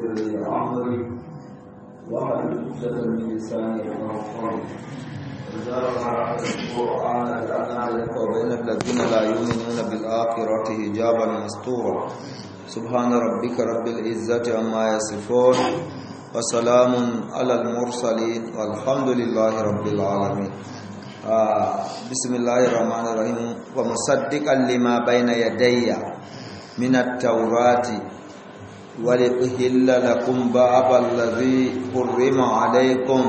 لي أمري واحلل عقدة من لساني يفقهوا قولي إذا قرأت القرآن جعلنا لك وبين الذين لا يؤمنون بالآخرة حجابا مستورا سبحان ربك رب العزة عما يصفون وسلام على المرسلين والحمد لله رب العالمين آه بسم الله الرحمن الرحيم ومصدقا لما بين يدي من التوراة ولأهل لكم بعض الذي حرم عليكم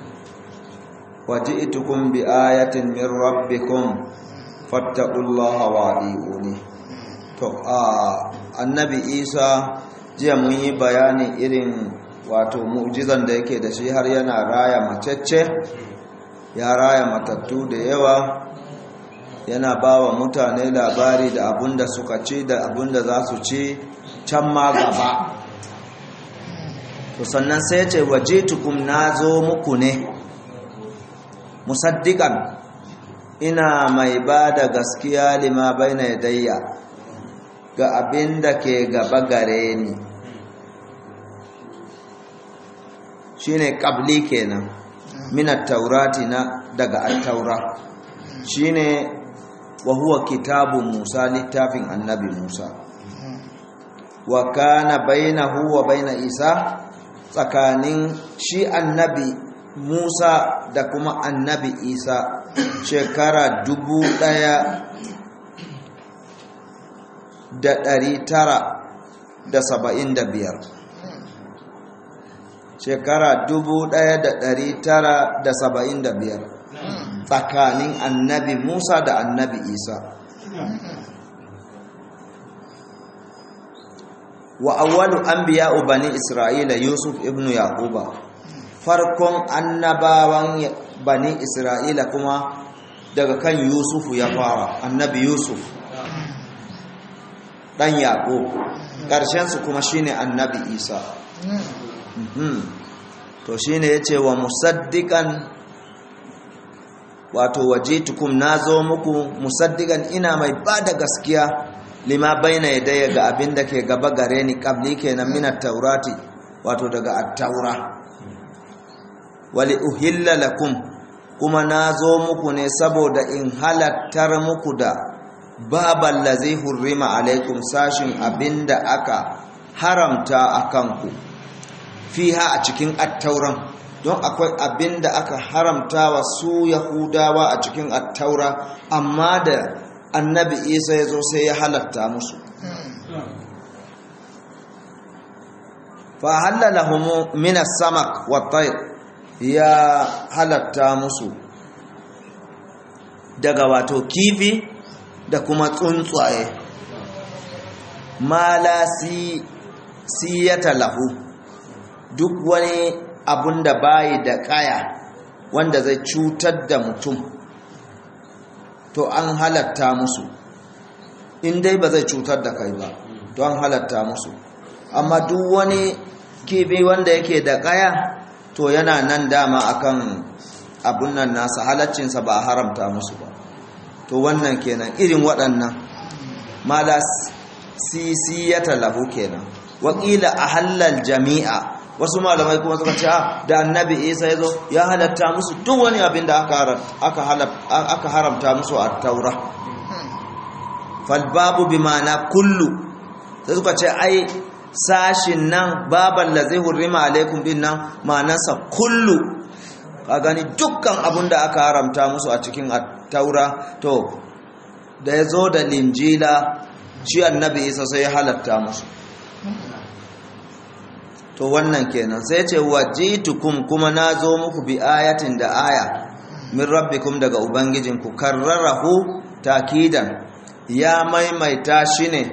وجئتكم بآية من ربكم فاتقوا الله وأطيعوني to a annabi isa jiya mun yi bayani irin wato mu'jizan da yake da shi har yana raya macece ya raya matattu da yawa yana ba wa mutane labari da abunda suka ci da abunda za su ci can ma gaba to sannan sai ce waje tukum na zo muku ne musaddiƙan ina mai ba da gaskiya lima bai na yadayya ga abin da ke gaba gare ni shine ƙabli kenan minat taurati na daga attaura shine wa huwa kitabu musa littafin annabi musa wa kana bainahu wa baina isa tsakanin shi annabi musa da kuma annabi isa shekara dubu ɗaya da ɗari tara da saba'in da biyar shekara dubu ɗaya da ɗari tara da saba'in da biyar tsakanin annabi musa da annabi isa wa awwalu anbiya'u bani isra'ila yusuf ibnu yaquba farkon annabawan bani isra'ila kuma daga kan yusufu ya fara annabi yusuf dan yaqub karshen su kuma shine annabi isa to shine yace wa musaddiqan wato wajitukum nazo muku musaddiqan ina mai bada gaskiya lima baina yadayya ga abin da ke gaba gare ni qabli kenan min at-taurati wato daga at-taura wali uhilla lakum kuma nazo muku ne saboda in halattar muku da babal ladzi hurrima alaikum sashin abinda aka haramta akan ku fiha a cikin at-tauran don akwai abinda aka haramta wa su yahudawa a cikin at-taura amma da annabi isa ya zo sai ya halatta musu fa halalahum min as-samak wa tayr ya halatta musu daga wato kifi da kuma tsuntsaye mala si siyata lahu duk wani abun da bayi da kaya wanda zai cutar da mutum to an halatta musu in dai ba zai cutar da kai ba to an halatta musu amma duk wani kifi wanda yake da kaya to yana nan dama akan abun nan nasa halaccinsa ba a haramta musu ba to wannan kenan irin waɗannan mala sisiyata lahu kenan wakila a halal jami'a wasu malamai kuma suka ce da annabi isa ya zo ya halatta musu duk wani abin da aka haramta musu a taura falbabu bi ma'ana kullu sai suka ce ai sashin nan baban da zai hurrima alaikum din nan ma'anarsa kullu ka gani dukkan abin da aka haramta musu a cikin taura to da ya zo da linjila shi annabi isa sai ya halatta musu to wannan kenan sai ce wajitukum kuma nazo muku bi ayatin da aya min rabbikum daga ubangijinku karrarahu takidan ya maimaita shi ne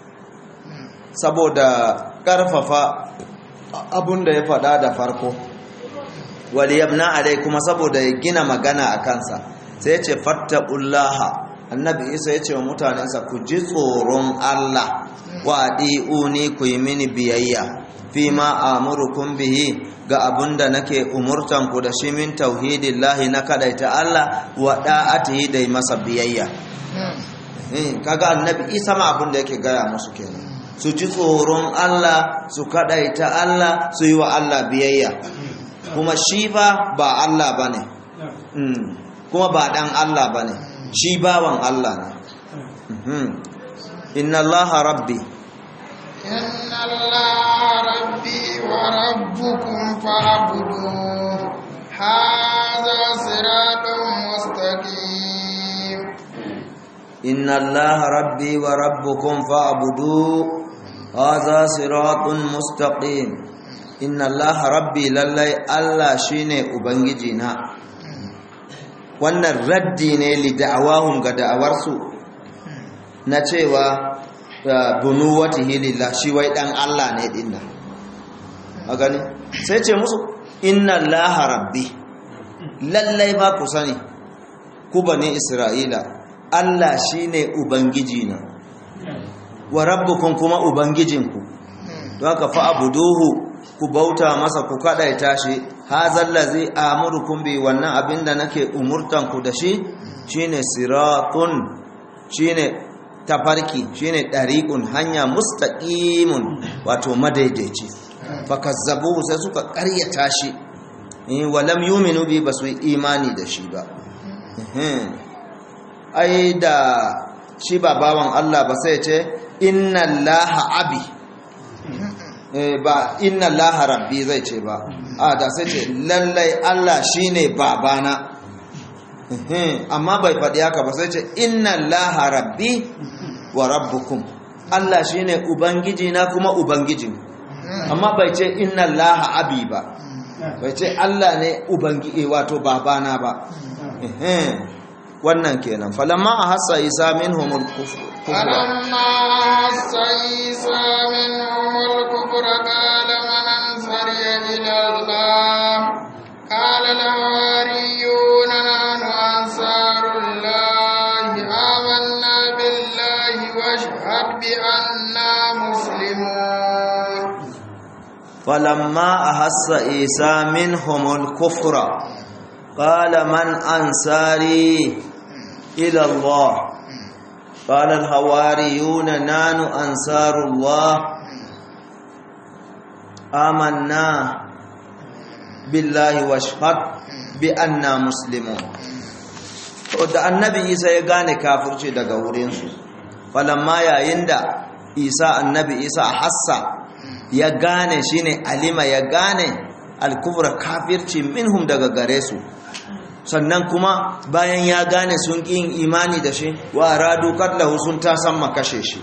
saboda karfafa abunda ya faɗa da farko waliyabna alai kuma saboda ya gina magana a kansa sai ce fattaqullaha annabi isa ya ce wa mutanensa ku ji tsoron Allah wa adi'uni ku yi mini biyayya fi ma amurukum bihi ga abunda nake umurtan ku da shi min tauhidillahi na kadaita Allah wa da'atihi da masa biyayya eh kaga annabi Isa ma abunda yake gaya musu kenan su ji tsoron Allah su kadaita Allah su yi wa Allah biyayya kuma shi ba ba Allah bane kuma ba dan Allah bane shi bawan Allah ne inna Allah rabbi inna Allah rabbi wa rabbukum fa'buduhu hadha siratun mustaqim inna Allah rabbi wa rabbukum fa'buduhu hadha siratun mustaqim inna Allah rabbi lallai Allah shine ubangiji na wannan raddi ne li da'awahum ga da'awarsu na cewa bunuwatihi lillah shi wai dan Allah ne dinnan a gani sai ce musu inna allaha rabbi lallai ba ku sani ku bane isra'ila Allah shine ubangiji na wa rabbukum kuma ubangijinku don haka fa abuduhu ku bauta masa ku kadaita shi hazal ladzi amurukum bi wannan abinda nake umurtan ku da shi shine siratun shine tafarki shine dariqun hanya mustaqimun wato madaidaici fakazzabu sai suka ƙaryata shi walam yuminu bi basu imani da shi ba ai da shi ba bawan Allah ba sai ce inna allaha abi ba inna allaha rabbi zai ce ba a da sai ce lallai Allah shine babana amma bai faɗi haka ba sai ce inna allaha rabbi wa rabbukum Allah shine ubangiji na kuma ubangijin amma bai ce inna allaha abi ba bai ce Allah ne ubangiji wato babana ba wannan kenan falamma ahassa isa minhumul kufr فلما أحس عيسى منهم الكفر قال من أنصري إلى الله قال الحواريون نحن أنصار الله آمنا بالله واشهد بأننا مسلمون فلما أحس عيسى منهم الكفر قال من أنصاري إلى الله قال الحواريون نان أنصار الله آمنا بالله واشهد بأننا مسلمون da annabi isa ya gane kafirci daga wurinsu falamma yayin da isa annabi isa a hassa ya gane shine alima ya gane alkufra kafirci minhum daga gare su sannan kuma bayan ya gane sun ƙin imani da shi wa radu katlahu sun ta san makashe shi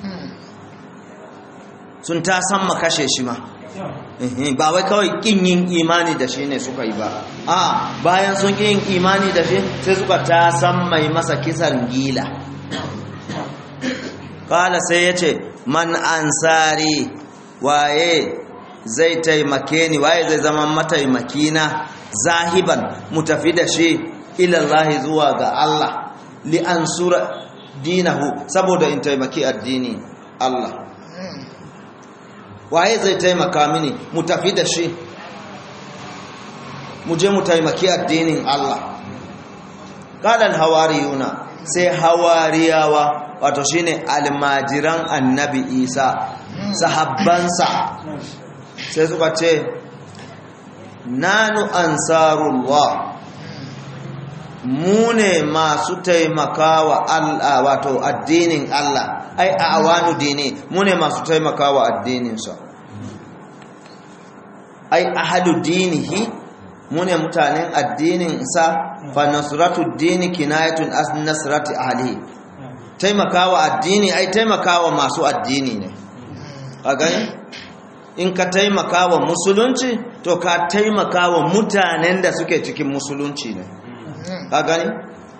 sun ta san makashe shi ma ba wai kawai ƙin yin imani da shi ne suka yi ba a bayan sun ƙin yin imani da shi sai suka ta san mai masa kisan gila kala sai ya ce man ansari waye zai taimake ni waye zai zama mataimakina zahiban mu tafi da shi ilallahi zuwa ga Allah li ansura dinahu saboda in taimaki addini Allah waye zai taimaka mini mu tafi da shi mu je mu taimaki addinin Allah qalan hawariyuna sai hawariyawa wato shine almajiran annabi Isa sahabbansa sai suka ce nanu ansarullah mu ne masu taimakawa Allah wato addinin Allah ai a awanu dini mu ne masu taimakawa addininsa ai ahadu dinihi mu ne mutanen addininsa fa nasratu dini kinayatun as nasrati ahlihi taimakawa addini ai taimakawa masu addini ne a gani in ka taimaka wa musulunci to ka taimaka wa mutanen da suke cikin musulunci ne ka gani?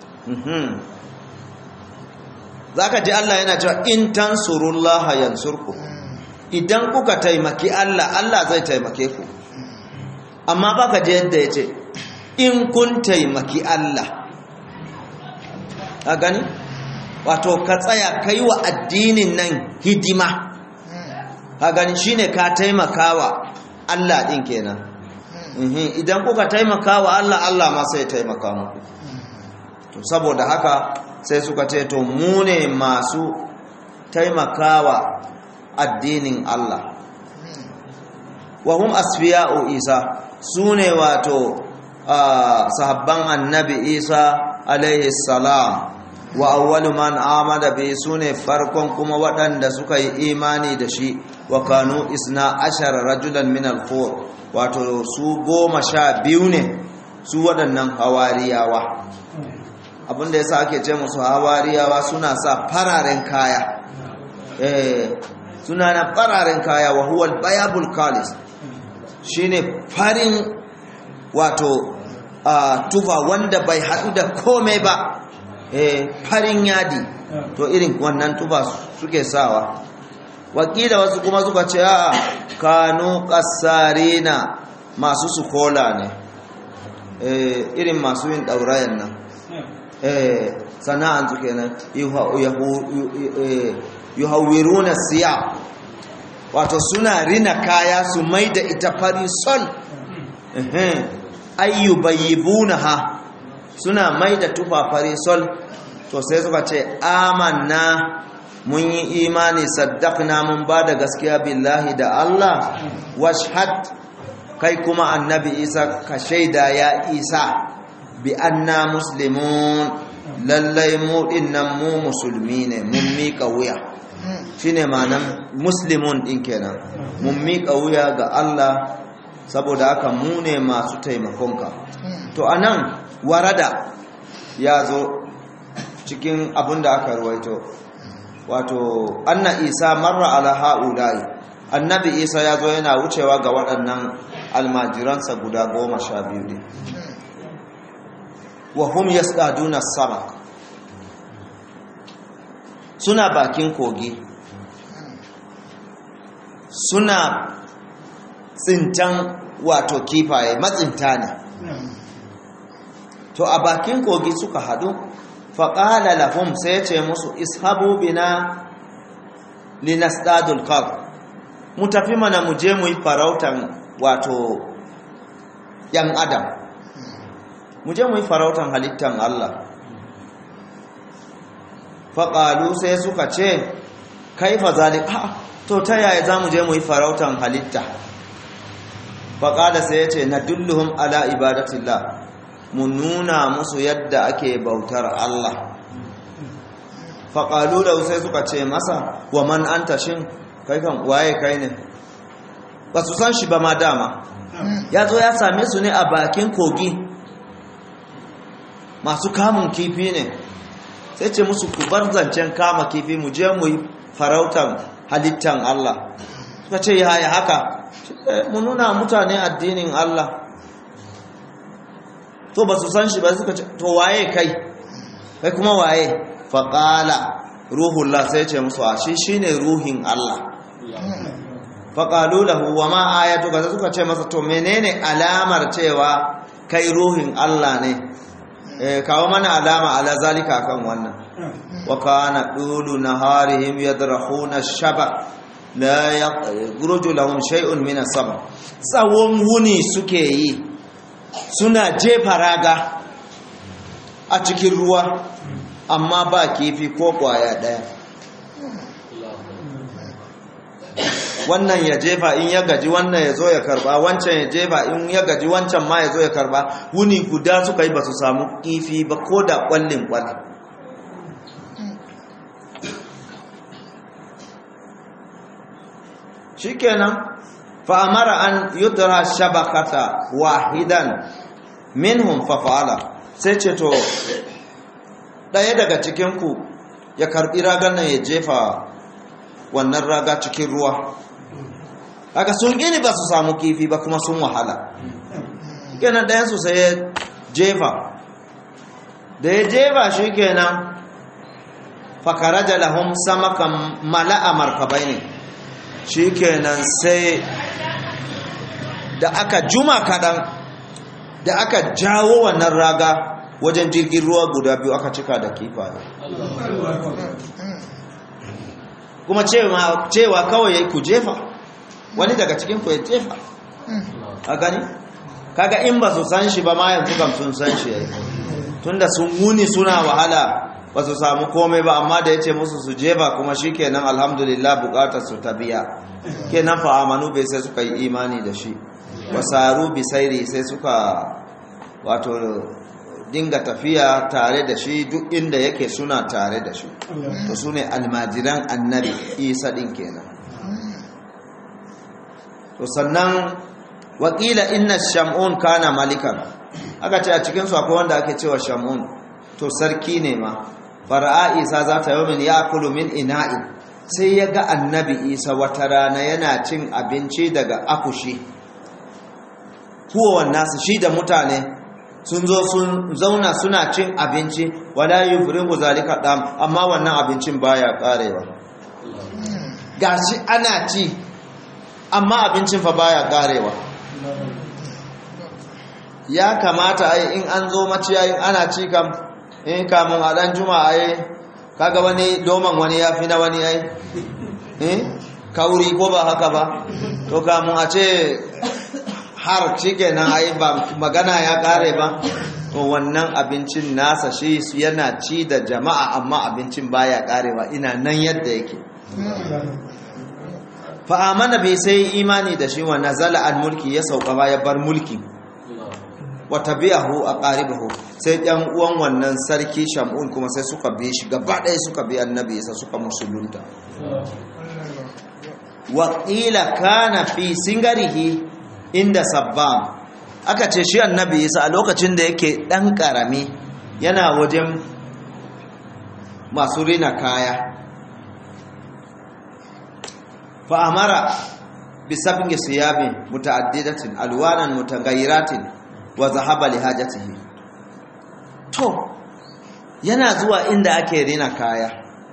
za ka ji Allah yana cewa in tansurullaha yansurku idan kuka taimaki Allah Allah zai taimake ku amma ba ka ji yadda ya ce in kun taimaki Allah ka gani? wato ka tsaya kai wa addinin nan hidima ka gani shine ka taimakawa Allah din kenan idan kuka taimakawa Allah Allah ma sai taimaka muku to saboda haka sai suka ce to mu ne masu taimakawa addinin Allah wa hum asfiya'u isa sune wato sahabban annabi isa alaihi salam wa awwalu man amada bi sune farkon kuma waɗanda suka yi imani da shi wa kanu isna ashara rajulan min al wato su goma sha biyu ne su waɗannan hawariyawa abinda yasa ake ce musu hawariyawa suna sa fararen kaya eh suna na fararen kaya wa huwa al-bayabul kalis shine farin wato tufa wanda bai haɗu da komai ba farin yadi to irin wannan tufa suke sawa wakila wasu kuma suka ce a kanu kasarina masu sukola ne irin masu yin ɗaurayen nan sana'an su kenan yuhawiruna siya wato suna rina kaya su mai da ita fari sol ayyubayyibunaha suna mai da tufa fari sol to sai suka ce amanna mun yi imani saddaqna mun ba da gaskiya billahi da Allah washhad kai kuma annabi Isa ka shaida ya Isa bi anna muslimun lallai mu dinnan mu musulmi ne mun miƙa wuya shine ma'anan muslimun din kenan mun miƙa wuya ga Allah saboda haka mu ne masu taimakonka to anan warada ya zo cikin abin da aka ruwaito wato anna isa marra ala ha'ulai annabi isa ya zo yana wucewa ga waɗannan almajiransa guda goma sha biyu ne wa hum yasqaduna sama suna bakin kogi suna tsintan wato kifaye matsinta ne to a bakin kogi suka hadu faƙala lahum sai ya ce musu ishabu bina linastadul kar mu tafi mana mu je mu yi farautan wato yan adam mu je mu yi farautan halittan Allah faƙalu sai suka ce kaifa zalik ha to ta yaya za mu je mu yi farautan halitta faƙada sai ya ce na dulluhun ala ibadatillah mu nuna musu yadda ake bautar Allah faƙalu da sai suka ce masa wa man an tashin kai kan waye kai ne ba su san shi ba ma dama ya zo ya same su ne a bakin kogi masu kamun kifi ne sai ce musu ku bar zancen kama kifi mu je mu yi farautan halittan Allah suka ce yaya haka mu nuna mutane addinin Allah to ba su san shi ba suka ce to waye kai kai kuma waye faƙala ruhullah sai ce musu a shi shine ruhin Allah faƙalu lahu wa ma ayatu ga suka ce masa to menene alamar cewa kai ruhin Allah ne eh kawo mana alama ala zalika kan wannan wa kana dulu naharihim yadrahuna shaba la yakhruju lahum shay'un min as-sabr tsawon wuni suke yi suna jefa raga a cikin ruwa amma ba kifi ko kwaya daya wannan ya jefa in ya gaji wannan ya zo ya karba wancan ya jefa in ya gaji wancan ma ya zo ya karba wuni guda suka yi ba su samu kifi ba ko da kwallin kwalli shikenan fa'amara an yudra shabakata wahidan minhum fafa'ala sai ce to ɗaya daga cikinku ya karɓi ragar nan ya jefa wannan raga cikin ruwa haka sun gini ba su samu kifi ba kuma sun wahala kenan ɗayansu sai ya jefa da ya jefa shi kenan fakaraja lahum samakan mala'a markabai ne shi kenan sai da aka juma kaɗan da aka jawo wannan raga wajen jirgin ruwa guda biyu aka cika da kifaye kuma cewa kawai ya ku jefa wani daga cikin ku ya jefa a gani kaga in ba su san shi ba ma yanzu kam sun san shi yayi tunda sun wuni suna wahala ba su samu komai ba amma da ya ce musu su je ba kuma shi kenan alhamdulillah bukatar su ta biya kenan fa amanu bai sai suka yi imani da shi wasaru bisairi sai suka wato dinga tafiya tare da shi duk inda yake suna tare da shi to su ne almajiran annabi isa din kenan to sannan wakila inna shamun kana malikan aka ce a cikinsu akwai wanda ake cewa shamun to sarki ne ma fara'a isa za ta yomin ya kulu min ina'in sai ya ga annabi isa wata rana yana cin abinci daga akushi kuwa nasu shi da mutane sun zo sun zauna suna cin abinci wala yufrigu zalika dam amma wannan abincin baya karewa gashi ana ci amma abincin fa baya karewa ya kamata ai in an zo maciyayin ana ci kam in kamun a dan juma'a ai kaga wani doman wani ya fi na wani ai eh kauri ko ba haka ba to kamun a ce har shikenan ai ba magana ya kare ba to wannan abincin nasa shi yana ci da jama'a amma abincin baya karewa ina nan yadda yake fa amana bai sai imani da shi wa nazala al mulki ya sauka ba ya bar mulki wa tabi'ahu aqaribuhu sai ɗan uwan wannan sarki shamun kuma sai suka bi shi gaba ɗaya suka bi annabi sai suka musulunta wa qila kana fi singarihi inda sabbam aka ce shi annabi isa a lokacin da yake ɗan ƙarami yana wajen masu rina kaya fa'amara bisabin siyabin muta'addidatin alwanan mutagayyiratin wa zahaba li hajatihi to yana zuwa inda ake rina kaya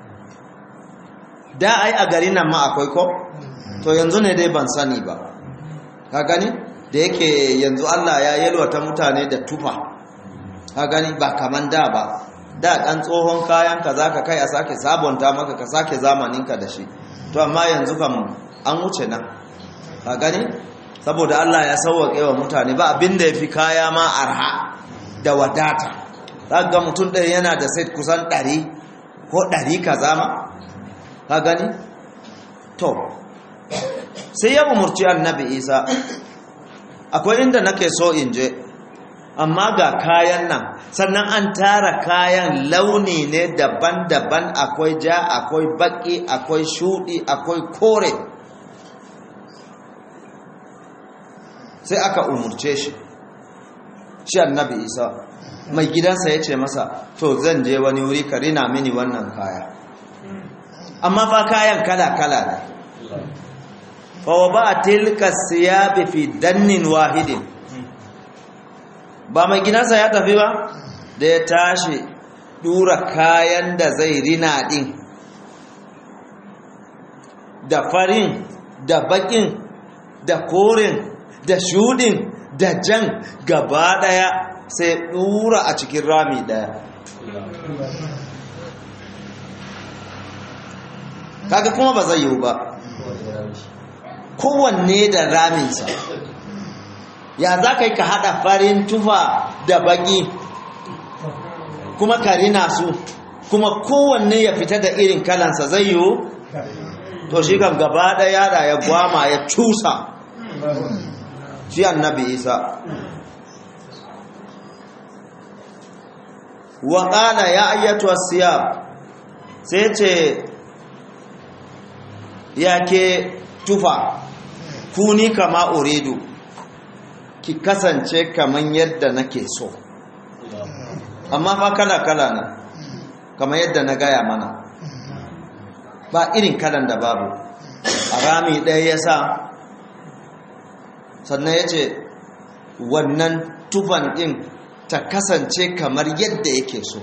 da ai a garin nan ma akwai ko to yanzu ne dai ban sani ba ka gani da yake yanzu Allah ya yalwata mutane da tufa ka gani ba kaman da ba da dan tsohon kayan ka zaka kai a sake sabonta maka ka sake zamaninka da shi to amma yanzu kam an wuce nan ka gani saboda Allah ya sauwaƙe wa mutane ba abinda ya fi kaya ma arha da wadata za ga mutum ɗaya yana da set kusan ɗari ko ɗari ka zama ka gani to sai ya umurci annabi isa akwai inda nake so in je amma ga kayan nan sannan an tara kayan launi ne daban-daban akwai ja akwai baki akwai shudi akwai kore sai aka umurce shi shi annabi isa mai gidansa ya ce masa to zan je wani wuri ka rina mini wannan kaya amma fa kayan kala-kala ne fawa ba a tilka siyabi fi dannin wahidin ba mai gidansa ya tafi ba da ya tashi dura kayan da zai rina din da farin da bakin da korin da shudin da jan gaba daya sai dura a cikin rami daya kaga kuma ba zai yiwu ba kowanne da raminsa ya za ka yi ka haɗa farin tufa da baƙi kuma ka rina su kuma kowanne ya fita da irin kalansa zai yiwu to shi kam gaba ɗaya da ya gwama ya cusa shi annabi isa wa ƙala ya ayyatu siyab sai ce ya ke tufa kuni kama uridu ki kasance kaman yadda nake so amma fa kala-kala ne kamar yadda na gaya mana ba irin kalan da babu a rami ɗaya ya sa sannan ya ce wannan tufan ɗin ta kasance kamar yadda yake so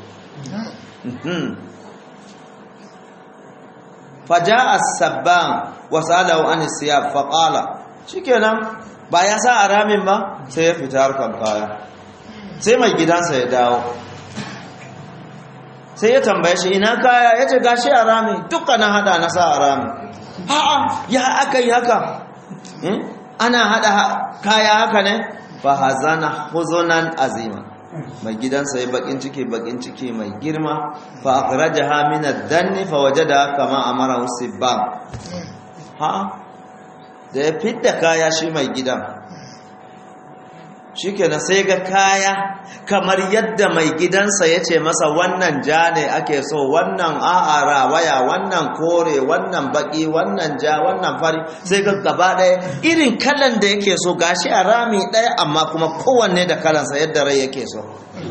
faja as-sabban wasalahu an siyab faqala shikenan ba ya sa aramin ba sai ya fita harkan kaya sai mai gidansa ya dawo sai ya tambaye shi ina kaya yace gashi arami dukkanin hada na sa arami a'a ya aka yi haka ana hada kaya haka ne fa hazana huzunan azima mai gidansa ya bakin ciki bakin ciki mai girma fa akhrajaha min ad-danni fa wajada kama amara usibban ha da ya fidda kaya shi mai gidan shikenan sai ga kaya kamar yadda mai gidansa ya ce masa wannan ja ne ake so wannan a'a rawaya wannan kore wannan baki wannan ja wannan fari sai ga gaba ɗaya irin kalan da yake so gashi a rami ɗaya amma kuma kowanne da kalansa yadda rai yake so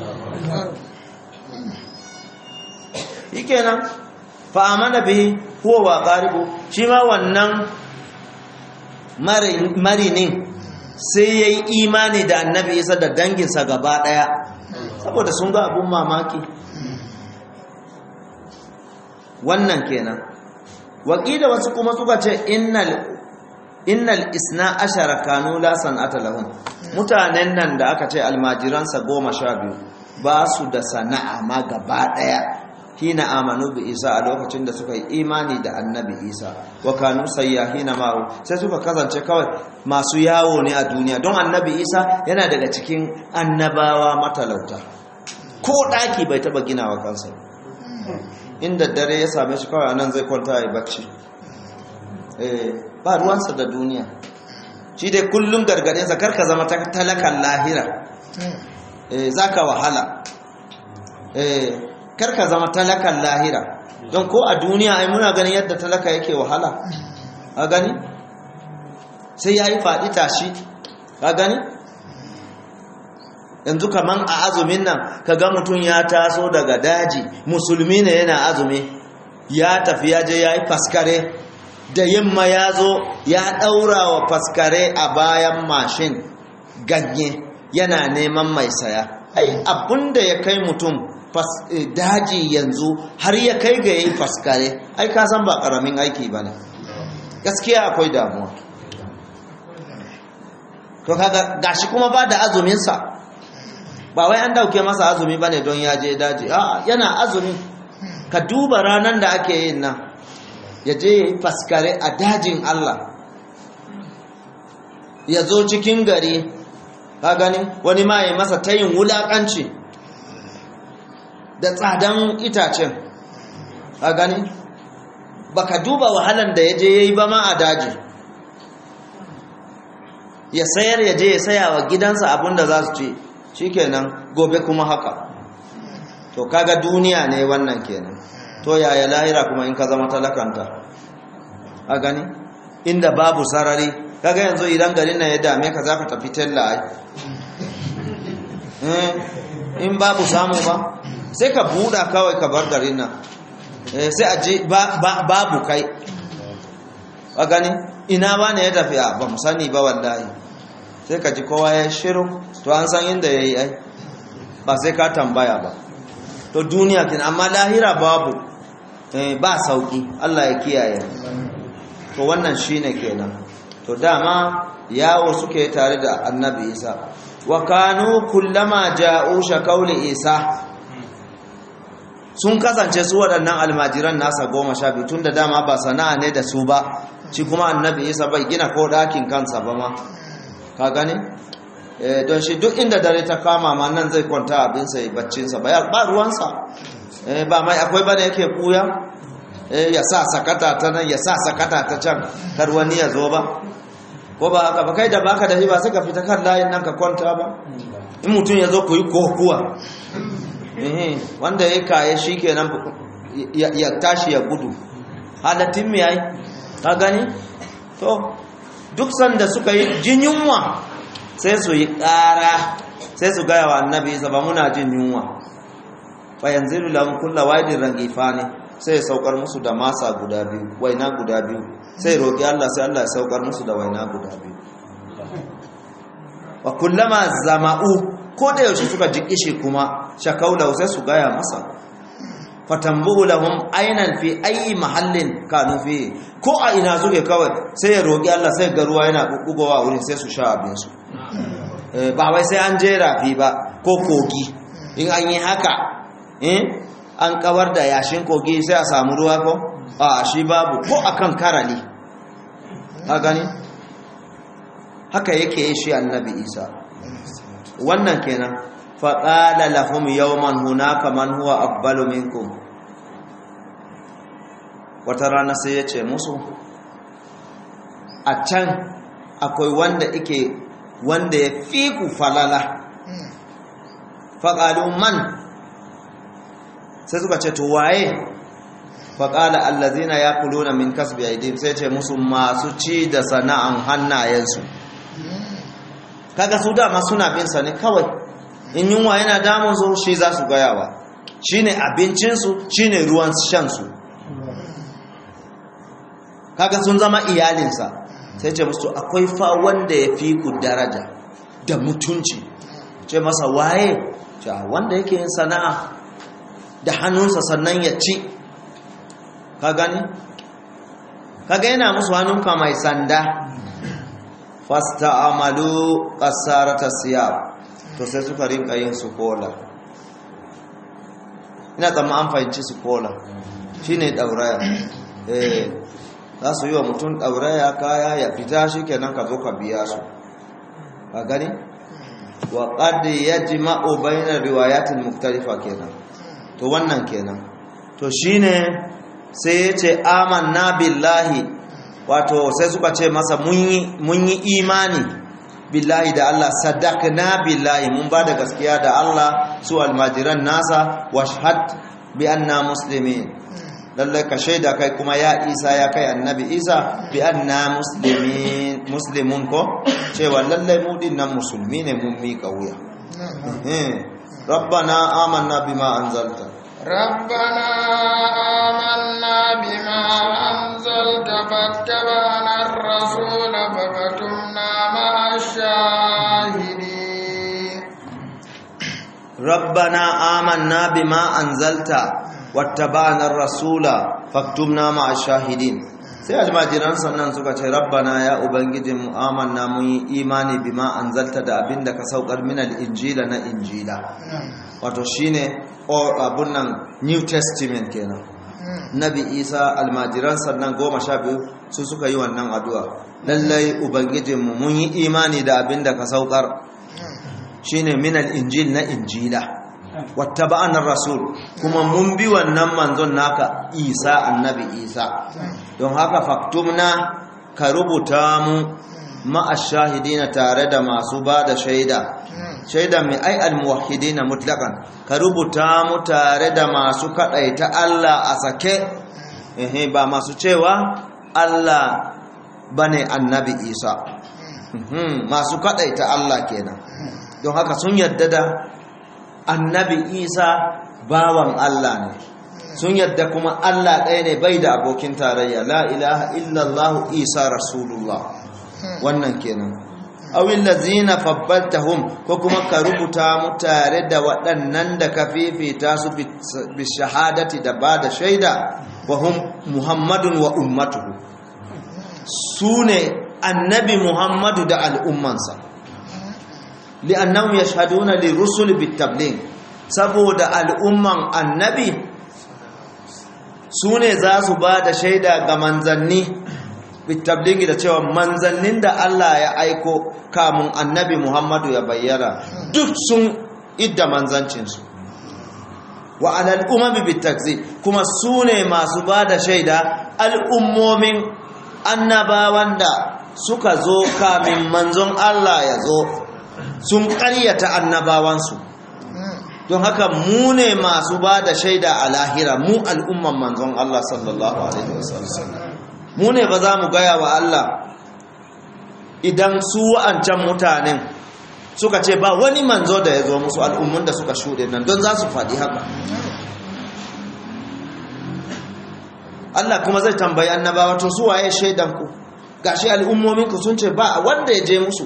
shikenan fa amana bihi huwa wa qaribu shi ma wannan marinin sai ya yi imani da annabi isa da danginsa gaba ɗaya saboda sun ga abun mamaki wannan kenan wakila wasu kuma suka ce innal isna ashara kanu la san'ata lahum mutanen nan da aka ce almajiransa goma sha biyu ba su da sana'a ma gaba ɗaya hina amanu bi isa a lokacin da suka yi imani da annabi isa wa kanu sayyahina ma'u sai suka kasance kawai masu yawo ne a duniya don annabi isa yana daga cikin annabawa matalauta ko ɗaki bai taɓa ginawa kansa inda dare ya same shi kawai anan zai kwanta ya bacci ba ruwansa da duniya shi dai kullum gargaɗinsa karka zama talakan lahira za ka wahala karka zama talakan lahira don ko a duniya ai muna ganin yadda talaka yake wahala a gani sai ya yi faɗi tashi a gani yanzu kaman a azumin nan ka ga mutum ya taso daga daji musulmi ne yana azumi ya tafi ya je ya yi faskare da yamma ya zo ya ɗaura wa faskare a bayan mashin ganye yana neman mai saya ai abinda ya kai mutum daji yanzu har ya kai ga yayi faskare ai ka san ba karamin aiki bane gaskiya akwai damuwa to kaga gashi kuma ba da azumin sa ba wai an dauke masa azumi bane don ya je daji a yana azumi ka duba ranan da ake yin nan ya je yayi faskare a dajin Allah ya zo cikin gari ka gani wani ma ya masa tayin wulakanci da tsadan itacen a gani baka duba wahalan da ya je ya yi ba ma a daji ya sayar ya je ya saya wa gidansa abinda za su ce shi kenan gobe kuma haka to kaga duniya ne wannan kenan to yaya lahira kuma in ka zama talakanta a gani inda babu sarari kaga yanzu idan garin nan ya dame ka za ka tafi tella ai in babu samu ba sai ka buɗa kawai ka bar garin nan sai a je babu kai a gani ina ba ne ya tafi a ba mu sani ba wallahi sai ka ji kowa ya shiru to an san inda ya yi ai ba sai ka tambaya ba to duniya kin amma lahira babu ba sauki Allah ya kiyaye to wannan shine kenan to dama yawo suke tare da annabi isa wa kanu kullama ja'u shakauli isa sun kasance su waɗannan almajiran nasa goma sha biyu tun da dama ba sana'a ne da su ba shi kuma annabi isa bai gina ko ɗakin kansa ba ma ka gani don shi duk inda dare ta kama ma nan zai kwanta abinsa ya baccinsa ba ruwansa ba mai akwai bane yake ɓuya ya sa sakata ta nan ya sa sakata ta can kar wani ya zo ba ko ba haka ba kai da baka da ba sai ka fita kan layin nan ka kwanta ba in mutum ya zo ku yi kokuwa wanda ya kaye shi kenan ya tashi ya gudu halattun mai ai ka gani to duk sanda suka yi jin yunwa sai su yi ƙara sai su gaya wa annabi isa ba muna jin yunwa bayan zilu lahun kulla waidin rangifa ne sai ya saukar musu da masa guda biyu waina guda biyu sai roƙi Allah sai Allah ya saukar musu da waina guda biyu wa kullama zama'u ko da yaushe suka ji kishi kuma shakaulau sai su gaya masa fatambuhu lahum aynan fi ayi mahallin kanu fi ko a ina suke kawai sai ya roƙi Allah sai ga ruwa yana bubbugowa wurin sai su sha abin su ba wai sai an je rafi ba ko kogi in an yi haka eh an kawar da yashin kogi sai a samu ruwa ko a shi babu ko akan karali ka gani haka yake yi shi annabi isa wannan kenan faƙala lahum yawman hunaka man huwa afdalu minkum wata rana sai ya ce musu a can akwai wanda ike wanda ya fi ku falala faƙalu man sai suka ce to waye faƙala allazina ya kuluna min kasbi aidim sai ce musu masu ci da sana'an hannayensu kaga su dama suna bin sa ne kawai in yunwa yana damun su shi za su gayawa shine abincinsu shine ruwan shansu kaga sun zama iyalinsa sai ce musu akwai fa wanda ya fi ku daraja da mutunci ce masa waye wanda yake yin sana'a da hannunsa sannan ya ci ka gani kaga yana musu hannunka mai sanda fasta amalu kasarata siyar to sai suka rinka yin su kola ina tsamma an fahimci su kola shi ne ɗauraya eh za su yi wa mutum ɗauraya kaya ya fita shi kenan ka zo ka biya su ka gani wa ƙaddi ya ji ma'o bayanar riwayatin muktarifa kenan to wannan kenan to shi ne sai ya ce amanna billahi wato sai suka ce masa mun yi imani billahi da Allah sadaqna billahi mun ba da gaskiya da Allah su almajiran nasa washhad bi anna muslimin lallai ka shaida kai kuma ya isa ya kai annabi isa bi anna muslimin muslimun ko cewa lallai mu dinnan musulmi ne mun mika wuya rabbana amanna bima anzalta ربنا آمنا بما أنزلت فاتبعنا الرسول فكتمنا مع الشاهدين ربنا آمنا بما أنزلت واتبعنا الرسول فاكتبنا مع الشاهدين sai almajiran sannan suka ce rabbana ya ubangijin mu amanna mun yi imani bima anzalta da abin da ka saukar min injila na injila wato shine abun nan new testament kenan nabi isa almajiran sannan goma sha biyu su suka yi wannan addu'a lallai ubangijinmu mun yi imani da abin da ka saukar shine min injil na injila wata ba'anar rasul kuma mun bi wannan manzon naka isa annabi isa don haka faktumna ka rubuta mu ma'ashahidina tare da masu ba da shaida shaida mai ai almuwahidina mutlaqan ka rubuta mu tare da masu kadaita Allah a sake eh ba masu cewa Allah bane annabi Isa masu kadaita Allah kenan don haka sun yadda da annabi Isa bawan Allah ne sun yadda kuma Allah ɗaya ne bai da abokin tarayya la ilaha illallah Isa rasulullah wannan kenan awil ladzina fabbaltahum ko kuma ka rubuta mu tare da waɗannan da ka fifita su bi shahadati da ba da shaida wa hum muhammadun wa ummatuhu sune annabi muhammadu da al'ummansa li'annahum yashhaduna lirusul bitabligh saboda al'umman annabi sune za su ba da shaida ga manzanni bitablingi da cewa manzannin da Allah ya aiko kamun annabi Muhammadu ya bayyana duk sun idda manzancinsu wa alal umami bitakzi kuma su ne masu ba da shaida al'ummomin annabawan da suka zo kamin manzon Allah ya zo sun ƙaryata annabawansu don haka mu ne masu ba da shaida a lahira mu al'umman manzon Allah sallallahu alaihi wasallam mu ne ba za mu gaya wa Allah idan su wa'ancan mutanen suka ce ba wani manzo da ya zo musu al'ummun da suka shuɗe nan don za su faɗi haka Allah kuma zai tambayi annabawa to su waye shaidanku gashi al'ummominku sun ce ba wanda ya je musu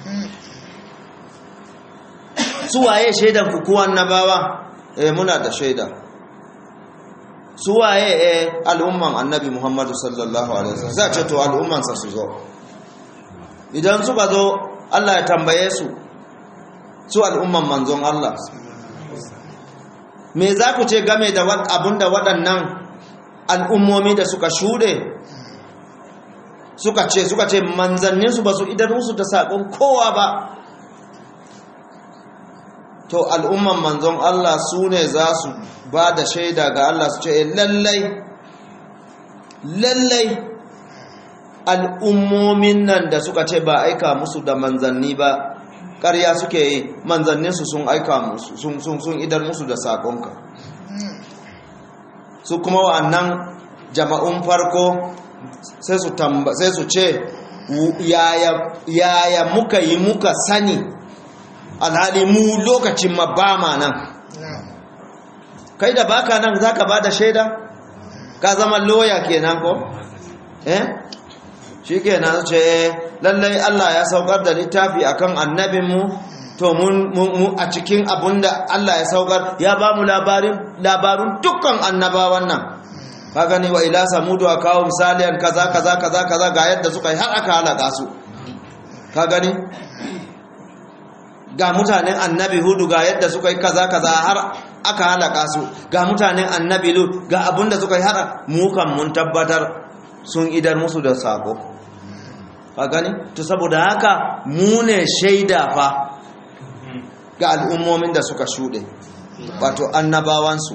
su waye shaidanku ko annabawa eh muna da shaida su waye eh al'umman annabi Muhammadu sallallahu alaihi wasallam sai ce to al'umman sa su zo idan suka zo Allah ya tambaye su su al'umman manzon Allah me za ku ce game da abinda waɗannan al'ummomi da suka shuɗe suka ce suka ce manzanninsu ba su idan musu da saƙon kowa ba to al'umman manzon Allah su ne za su ba da shaida ga Allah su ce lallai lallai al'ummomin nan da suka ce ba aika musu da manzanni ba ƙarya suke yi manzanninsu sun aika musu sun sun idar musu da saƙonka su kuma wa'annan jama'un farko sai su sai su ce yaya muka yi muka sani alhali mu lokacin ma ba ma nan kai da baka nan zaka bada shaida ka zama loya kenan ko eh shikenan ce lallai Allah ya saukar da littafi akan annabinmu to mun a cikin abunda Allah ya saukar ya ba mu labarin labarun dukkan annabawan nan ka gani wa ila samudu a kawo misaliyan kaza kaza kaza kaza ga yadda suka yi har aka halaka su ka gani ga mutanen annabi hudu ga yadda suka yi kaza kaza har aka halaka su ga mutanen annabi lut ga abinda suka yi har mukan mun tabbatar sun idar musu da sako ka gani to saboda haka mu ne shaida fa ga al'ummomin da suka shuɗe wato annabawansu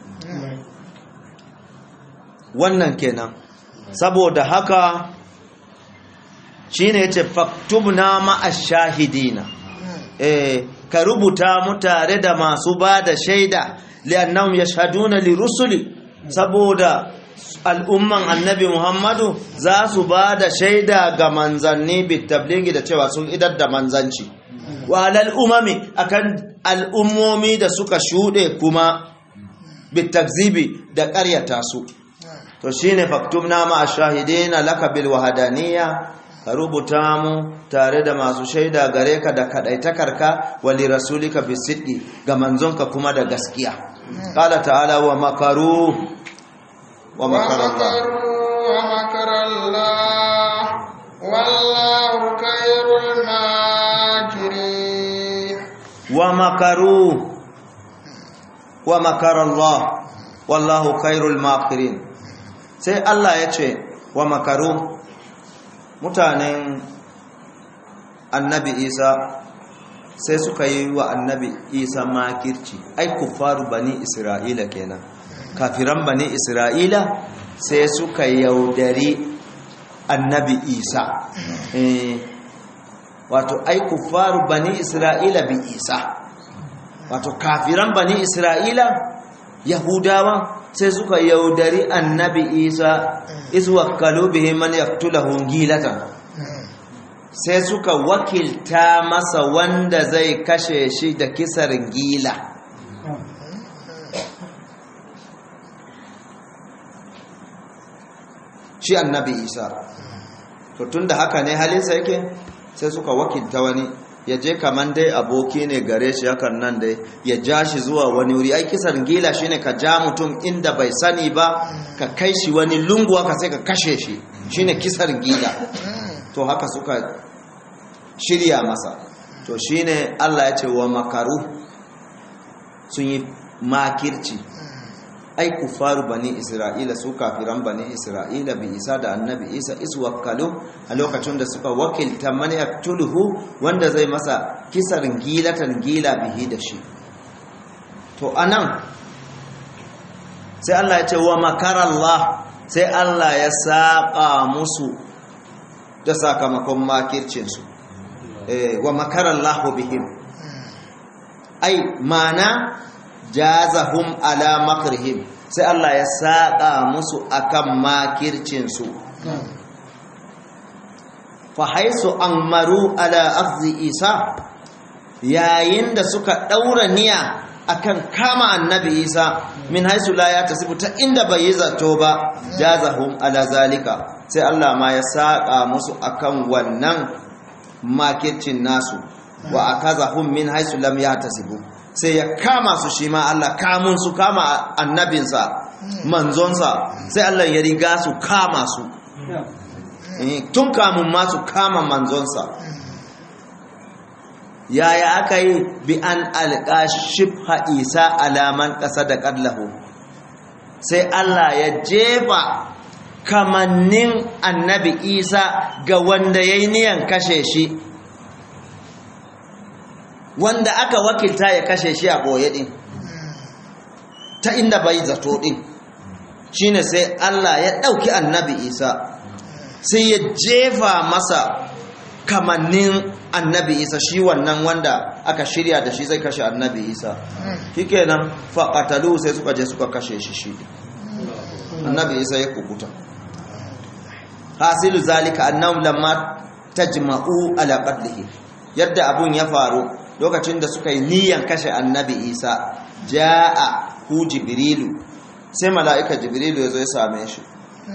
wannan kenan saboda haka shine yace faktubna ma'ash shahidina eh ka rubuta mu tare da masu bada shaida li'annahum yashhaduna lirusuli saboda al'umman annabi Muhammadu za su bada shaida ga manzanni bitabligi da cewa sun idar da manzanci wa alal umami akan al'ummomi da suka shude kuma bitakzibi da ƙaryata su to shine faktubna ma ashahidina laka bil wahdaniyya ka rubuta mu tare da masu shaida gare ka da kadaitakarka wali rasulika bisiddi ga manzonka kuma da gaskiya qala ta'ala wa makaru wa makarallah wa makarallah wallahu khairul makirin wa makaru wa makarallah wallahu khairul makirin sai Allah ya ce wa makaru mutanen annabi isa sai suka yi wa annabi isa makirci ai kufaru bani isra'ila kenan kafiran bani isra'ila sai suka yaudari annabi isa wato ai kufaru bani isra'ila bi isa wato kafiran bani isra'ila yahudawa sai suka yaudari annabi isa iswakkalu bihi man yaqtulahu gilatan sai suka wakilta masa wanda zai kashe shi da kisar gila shi annabi isa to tunda haka ne halinsa yake sai suka wakilta wani ya je kaman dai aboki ne gare shi hakan nan dai ya ja shi zuwa wani wuri ai kisan gila shine ka ja mutum inda bai sani ba ka kai shi wani lungu haka sai ka kashe shi shine kisan gila to haka suka shirya masa to shine Allah ya ce wa makaru sun yi makirci ai kufaru bani isra'ila su kafiran bani isra'ila bi isa da annabi isa isu wakkalu a lokacin da suka wakilta man yaktuluhu wanda zai masa kisarin gilatan gila bihi da shi to anan sai Allah ya ce wa makarallah sai Allah ya saba musu da sakamakon makircinsu eh, wa makarallahu bihim ai mana jazahum ala makrihim sai Allah ya saƙa musu akan makircinsu fa haisu maru ala afzi isa yayin da suka ɗaura niyya akan kama annabi isa min haisu la ya tasibu ta inda bai yi zato ba jazahum ala zalika sai Allah ma ya saƙa musu akan wannan makircin nasu wa akazahum min haisu lam ya tasibu sai ya kama su shi ma Allah kamun su kama annabinsa manzonsa sai Allah ya riga su kama su tun kamun ma su kama manzonsa yaya aka yi bi an alƙa shifha isa alaman ƙasa da ƙallahu sai Allah ya jefa kamannin annabi isa ga wanda ya yi niyan kashe shi wanda aka wakilta ya kashe shi a boye din ta inda bai zato din shine sai Allah ya ɗauki annabi isa sai ya jefa masa kamannin annabi isa shi wannan wanda aka shirya da shi zai kashe annabi isa shikenan faƙatalu sai suka je suka kashe shi shi annabi isa ya kukuta hasilu zalika annahum lamma tajma'u ala qatlihi yadda abun ya faru lokacin da suka yi niyyar kashe annabi isa jaa hu jibrilu sai mala'ika jibrilu ya zo ya same shi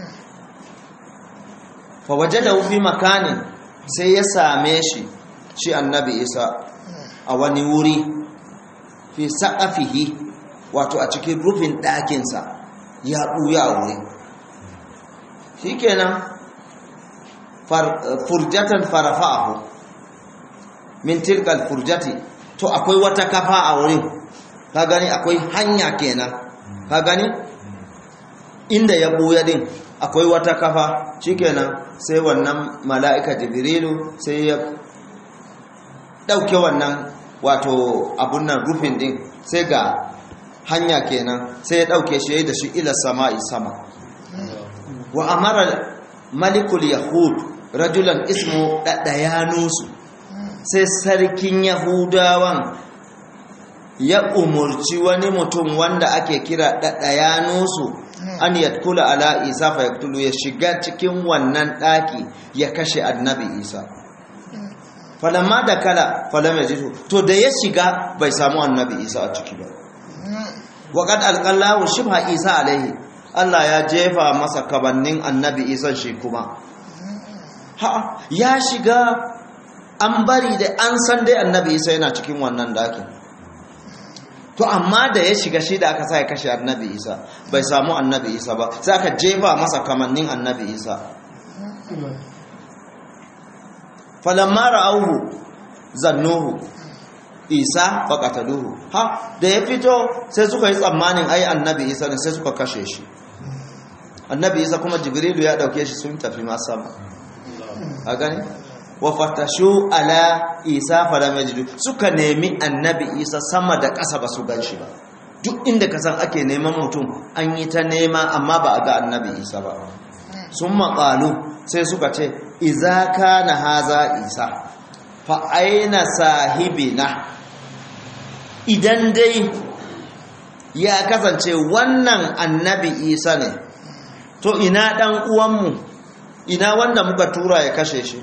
fa wajadahu fi makanin sai ya same shi shi annabi isa a wani wuri fi saqafihi wato a cikin rufin ɗakinsa ya ɓuya wuri shikenan furjatan farafa'ahu min tilkal furjati to akwai wata kafa a wurin ka gani akwai hanya kenan ka gani inda ya buya din akwai wata kafa shikenan sai wannan mala'ika jibrilu sai ya dauke wannan wato abun nan rufin din sai ga hanya kenan sai ya dauke shi da shi ila sama'i sama wa amara malikul yahud rajulan ismu ɗaɗayanusu sai sarkin yahudawan ya umurci wani mutum wanda ake kira ɗaɗayanusu an yatkula ala isa fa yaktulu ya shiga cikin wannan ɗaki ya kashe annabi isa falamma da kala falam ya jitu to da ya shiga bai samu annabi isa a ciki ba waƙad alƙallahu shibha isa alaihi Allah ya jefa masa kabannin annabi isa shi kuma ha ya shiga an bari da an san dai annabi isa yana cikin wannan dakin to amma da ya shiga shi da aka sa ya kashe annabi isa bai samu annabi isa ba sai aka jefa masa kamannin annabi isa falamma ra'auhu zannuhu isa faqataluhu ha da ya fito sai suka yi tsammanin ai annabi isa ne sai suka kashe shi annabi isa kuma jibrilu ya dauke shi sun tafi ma sama a gani wa fatashu ala isa falam yajidu suka nemi annabi isa sama da ƙasa ba su ganshi ba duk inda ka san ake neman mutum an yi ta nema amma ba a ga annabi isa ba sun maƙalu sai suka ce iza kana haza isa fa aina sahibina idan dai ya kasance wannan annabi isa ne to ina ɗan uwanmu ina wanda muka tura ya kashe shi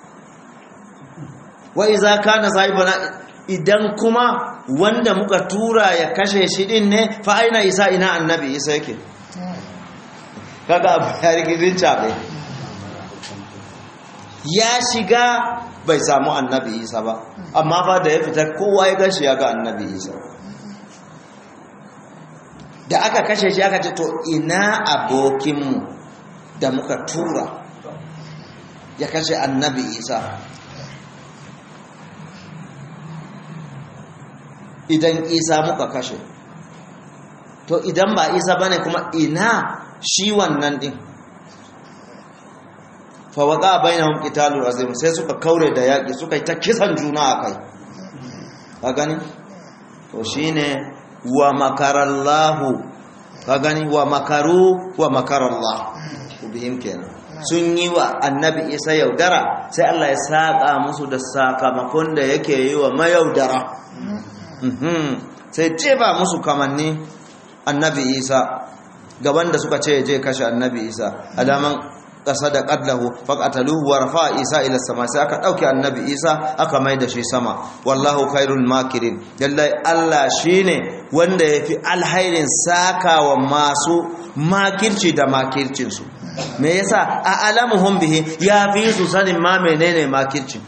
wa iza kana sahibana idan kuma wanda muka tura ya kashe shi din ne fa aina isa ina annabi isa yake kaga abu ya rigidin cabe ya shiga bai samu annabi isa ba amma ba da ya fita kowa ya gashi ya ga annabi isa da aka kashe shi aka ce to ina abokinmu da muka tura ya kashe annabi isa idan isa muka kashe to idan ba isa bane kuma ina shi wannan din fawaka bainahum qitalun azim sai suka kaure da yaki suka yi ta kisan juna akai ka gani to shine wa makarallahu ka gani wa makaru wa makarallah ubihim kenan sun yi wa annabi isa yaudara sai Allah ya saka musu da sakamakon da yake yi wa mayaudara sai ce ba musu kamanni annabi isa gaban da suka ce je kashe annabi isa alaman ƙasa da ƙadlahu faƙataluhu wa rafa isa ila sama sai aka ɗauke annabi isa aka mai da shi sama wallahu khairul makirin lallai allah shine wanda ya fi alhairin sakawa masu makirci da makircinsu me yasa a alamuhum bihi ya fi su sanin ma menene makirci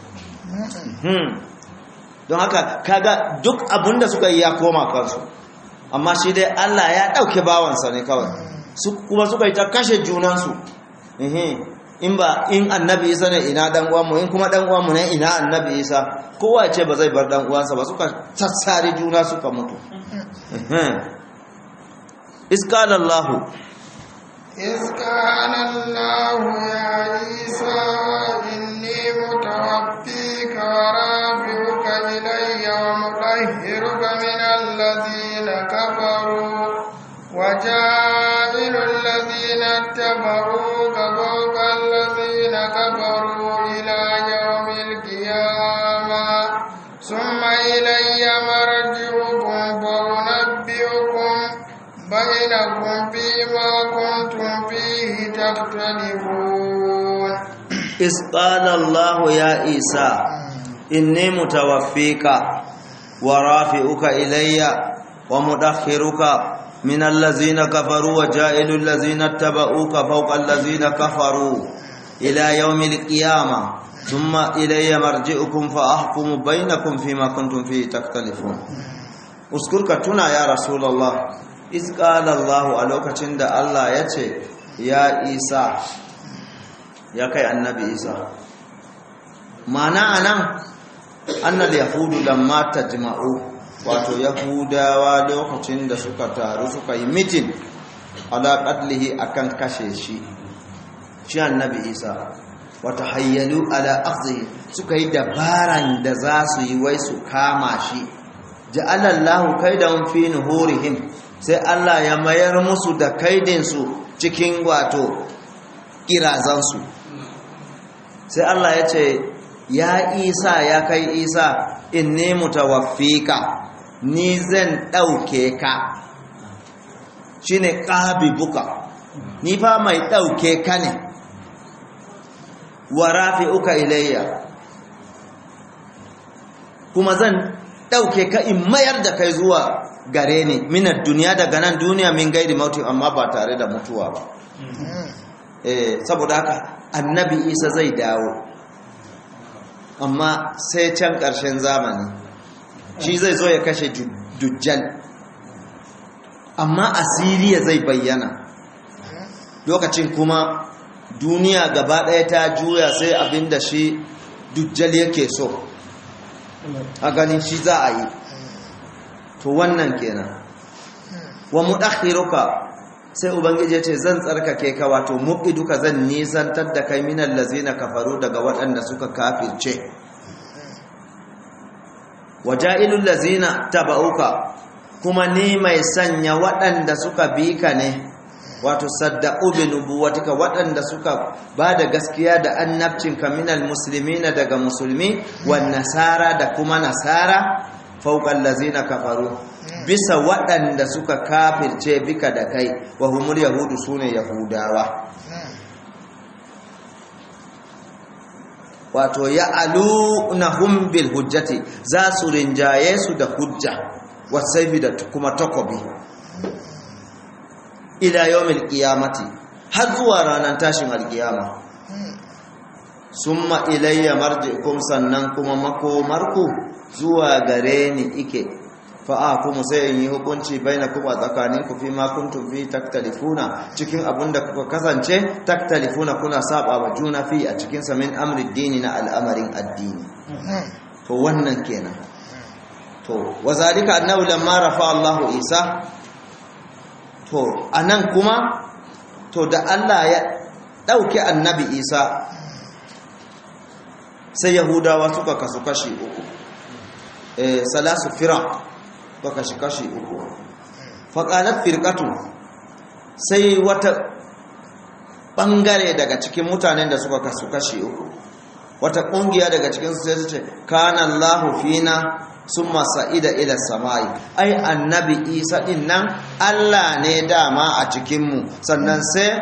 don haka kaga duk abinda suka yi ya koma kansu amma shi dai Allah ya ɗauke bawansa ne kawai kuma suka yi ta kashe junansu in ba in annabi isa ne ina dan uwanmu in kuma dan uwanmu ne ina annabi isa kowa ce ba zai bar dan uwansa ba suka sassare juna suka mutu iskala Allah إذ قال الله يا عيسى إني متوفيك ورافعك إلي ومن وجائل الذين اتبعوك فوق الذين كفروا إلى يوم القيامة ثم إلي مرجعكم فأنبئكم بينكم فيما كنتم فيه تختلفون إذ قال الله يا عيسى إني متوفيك ورافئك إلي ومدخرك من الذين كفروا وجائل الذين اتبعوك فوق الذين كفروا إلى يوم القيامة ثم إلي مرجعكم فأحكم بينكم فيما كنتم فيه تختلفون أذكرك تنا يا رسول الله إذ قال الله ألوك تند الله يتي يا عيسى يا كي النبي عيسى معنى أنا أن اليهود لما تجمعوا wato yahudawa lokacin da suka taru suka yi mitin ala qatlihi akan kashe shi shi annabi isa wata hayyalu ala akhdhi suka yi dabaran da za su yi wai su kama shi ja'alallahu kaidan fi nuhurihim sai Allah ya mayar musu da kaidin su cikin wato kirazan su sai Allah ya ce ya isa ya kai isa inni mutawaffika ni zan ɗauke ka shi ne buka ni fa mai ɗauke ka ne wa rafi uka ilayya kuma zan ɗauke ka in mayar da kai zuwa gare ni minar duniya daga nan duniya min gaidi mauti amma ba tare da mutuwa ba eh saboda haka annabi isa zai dawo amma sai can ƙarshen zamani shi zai zo ya kashe dujjal amma asiriya zai bayyana lokacin kuma duniya gaba ɗaya ta juya sai abinda shi dujjal yake so a ganin shi za a yi to wannan kenan wa mudakhiruka sai ubangiji ce zan tsarkake ka wato muqiduka zan nisantar da kai minal lazina kafaru daga waɗanda suka kafirce waja'ilul lazina tabauka kuma ni mai sanya waɗanda suka bi ka ne wato saddaqu bi nubuwatika waɗanda suka ba da gaskiya da annabcinka minal muslimina daga musulmi wan nasara da kuma nasara fawqal lazina kafaru bisa waɗanda suka kafirce bika da kai wa humul yahudu sune yahudawa wato ya alunahum bil hujjati za su rinjaye su da hujja wasaifi da kuma takobi ila yawmil qiyamati har zuwa ranar tashin alkiyama summa ilayya marji'ukum sannan kuma makomarku zuwa gare ni ike fa'a kuma sai in yi hukunci bainakum a tsakaninku fi ma kuntum fi taktalifuna cikin abinda kuka kasance taktalifuna kuna saba wa juna fi a cikin sa min amri dini na al'amarin addini to wannan kenan to wazalika annahu lamma rafa Allahu Isa to anan kuma to da Allah ya dauke annabi Isa sai yahudawa suka kasu kashi uku eh salasu firaq suka kashi kashi uku faqalat firqatu sai wata bangare daga cikin mutanen da suka kasu kashi uku wata kungiya daga cikin su sai su ce kana Allahu fina summa sa'ida ila samai ai annabi Isa din nan Allah ne dama a cikin mu sannan sai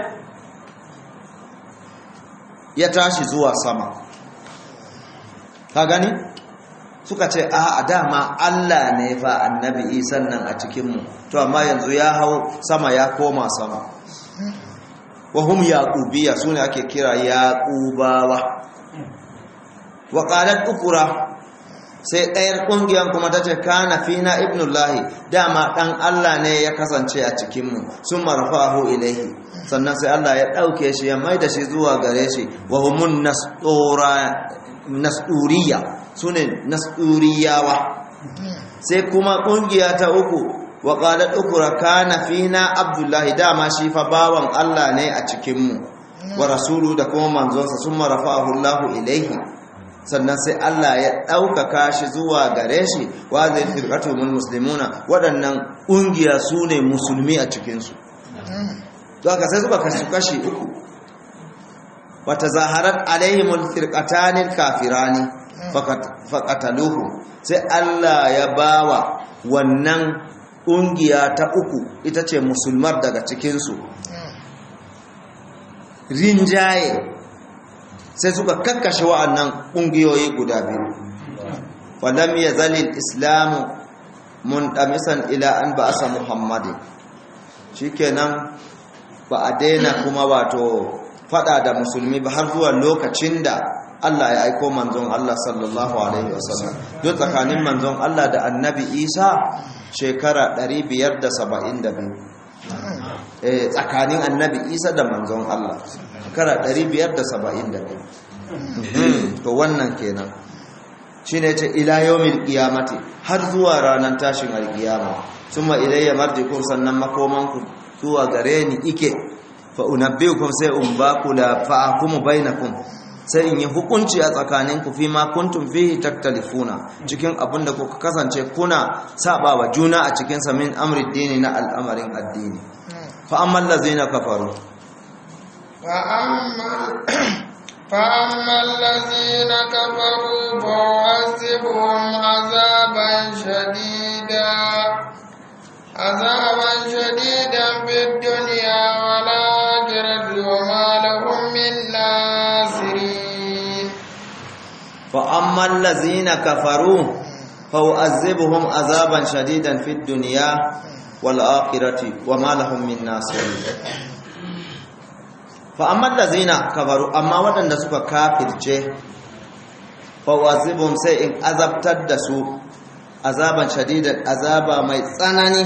ya tashi zuwa sama ka gani suka ce a dama Allah ne fa annabi Isa nan a cikin mu to amma yanzu ya hau sama ya koma sama wa hum yaqubiyya sune ake kira yaqubawa wa qalat ukura sai ɗayar ƙungiyar kuma ta ce kana fina ibnullahi dama ɗan Allah ne ya kasance a cikinmu sun marfahu ilaihi sannan sai Allah ya ɗauke shi ya mai da shi zuwa gare shi wa humun nasuriya su ne nasuriyawa sai kuma ƙungiya ta uku wa ƙalar ukura kana fina abdullahi dama shi fa bawan Allah ne a cikinmu wa rasulu da kuma manzonsa sun marfahu Allahu ilaihi sannan sai Allah ya ɗaukaka shi zuwa gare shi wa zai firƙatu mun musulmuna waɗannan ƙungiya su ne musulmi a cikinsu don haka sai suka kashi kashi uku wata zaharar alaihimul firqatanil kafirani faqataluhu sai Allah ya bawa wannan ƙungiya ta uku ita ce musulmar daga cikinsu rinjaye sai suka kakkashe wa'annan ƙungiyoyi guda biyu wadam ya zalil islamu mun ɗamisan ila an ba asa muhammadin shikenan ba a daina kuma wato fada da musulmi ba har zuwa lokacin da Allah ya aiko manzon Allah sallallahu alaihi wasallam don tsakanin manzon Allah da annabi Isa shekara 572 eh tsakanin annabi Isa da manzon Allah shekara 572 to wannan kenan shine ce ila yawmil qiyamati har zuwa ranar tashin alkiyama summa ilayya marjikum sannan makomanku zuwa gare ni ike fa unabbiukum sai um baku la fa akumu bainakum sai in yi hukunci a tsakaninku fi ma kuntum fihi taktalifuna cikin abin da kuka kasance kuna saba wa juna a cikin sa min amri dini na al'amarin addini fa amman lazina kafaru fa amma fa amma allazina kafaru fa wasibuhum azaban shadida azaban shadidan fid dunya wal akhirati wa ma lahum min nasirin فأما الذين كفروا فأعذبهم عذابا شديدا في الدنيا والآخرة وما لهم من ناصرين فأما الذين كفروا أما ودن سوى كافر جه فأعذبهم سيء عذاب تدسوا عذابا شديدا عذابا ميتسانني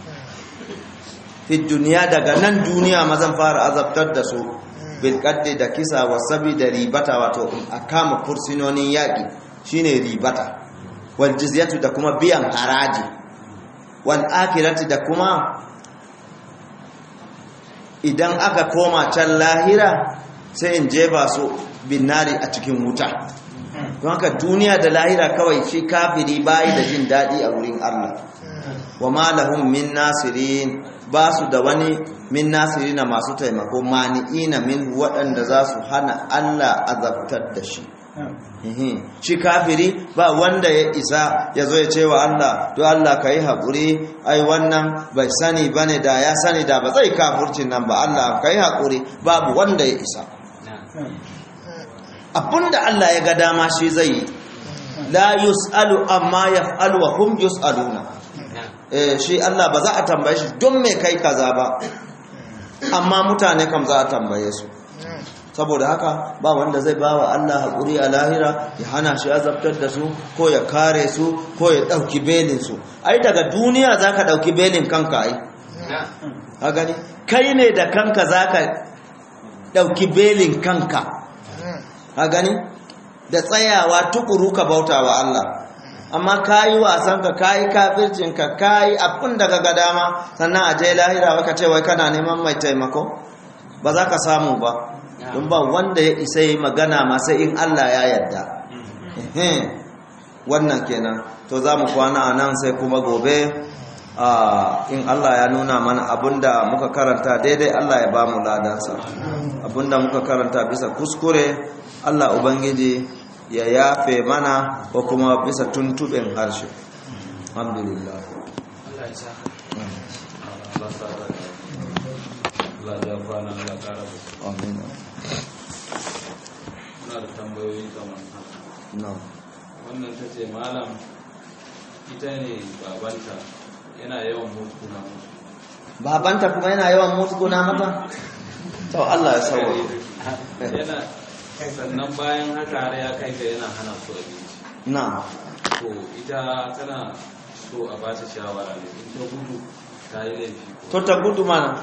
في الدنيا daga nan duniya mazan fara azabtar da su bilkaddi da kisa wasabi da ribata wato a kama fursinonin yaƙi shine ribata wal jizyatu da kuma biyan haraji wal akirati da kuma idan aka koma can lahira sai in jefa su binnari a cikin wuta don haka duniya da lahira kawai shi kafiri bayi da jin daɗi a wurin Allah wa ma lahum min nasirin ba su da wani min nasirina masu taimako mani'ina min waɗanda za su hana Allah azabtar da shi shi kafiri ba wanda ya isa ya zo ya ce wa Allah to Allah ka yi haƙuri ai wannan bai sani ba ne da ya sani da ba zai kafurcin nan ba Allah ka yi haƙuri babu wanda ya isa abinda Allah ya ga dama shi zai yi la yus'alu amma yaf'alu wa hum yus'aluna eh shi Allah ba za a tambaye shi don me kai kaza ba amma mutane kam za a tambaye su saboda haka ba wanda zai ba wa Allah haƙuri a lahira ya hana shi azabtar da su ko ya kare su ko ya ɗauki belinsu ai daga duniya za ka ɗauki belin kanka ai ha gani kai ne da kanka za ka ɗauki belin kanka ha gani da tsayawa tukuru ka bauta wa Allah amma ka yi wasanka ka yi kafircinka ka yi abin da ga dama sannan a je lahira waka ce wai kana neman mai taimako ba za ka samu ba don ba wanda ya isa yi magana masu in Allah ya yarda wannan kenan to za mu kwana a nan sai kuma gobe in Allah ya nuna mana abinda muka karanta daidai Allah ya ba mu ladansa abinda muka karanta bisa kuskure Allah Ubangiji ya yafe mana ko kuma bisa tuntuɓen harshe alhamdulillah amin Muna da tambayoyi kamar haka. no Wannan ta ce malam ita ne babanta yana yawan muskuna musu. babanta kuma yana yawan musguna mata to Allah ya sauwa Yana sannan bayan haka har ya kai ga yana hana su abinci. na To ita tana so a ba ta shawara ne in ta gudu ta yi laifi to ko. ta gudu mana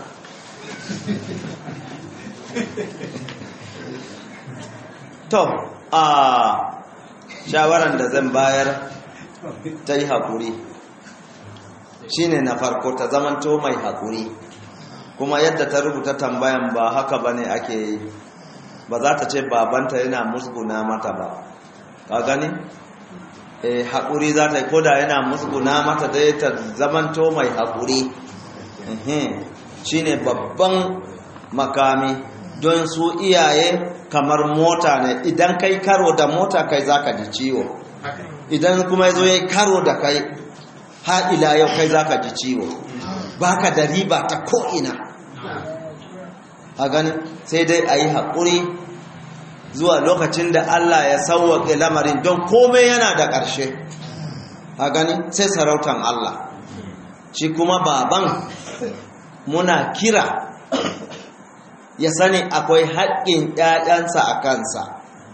to a shawaran da zan bayar ta yi haƙuri shine na farko ta zamanto mai haƙuri kuma yadda ta rubuta tambayan ba haka ba ne ake yi ba za ta ce babanta yana musguna mata ba ka gani eh haƙuri za ta yi koda yana musguna mata dai ta zamanto mai haƙuri shi ne babban makami don su iyaye kamar mota ne idan kai karo da mota kai zaka ji ciwo idan kuma ya zo ya karo da kai ha ila yau kai zaka ji ciwo baka da riba ta ko'ina a gani sai dai a yi haƙuri zuwa lokacin da Allah ya sauwaƙe lamarin don komai yana da ƙarshe a gani sai sarautan Allah shi kuma baban muna kira ya sani akwai haƙƙin ‘ya'yansa a kansa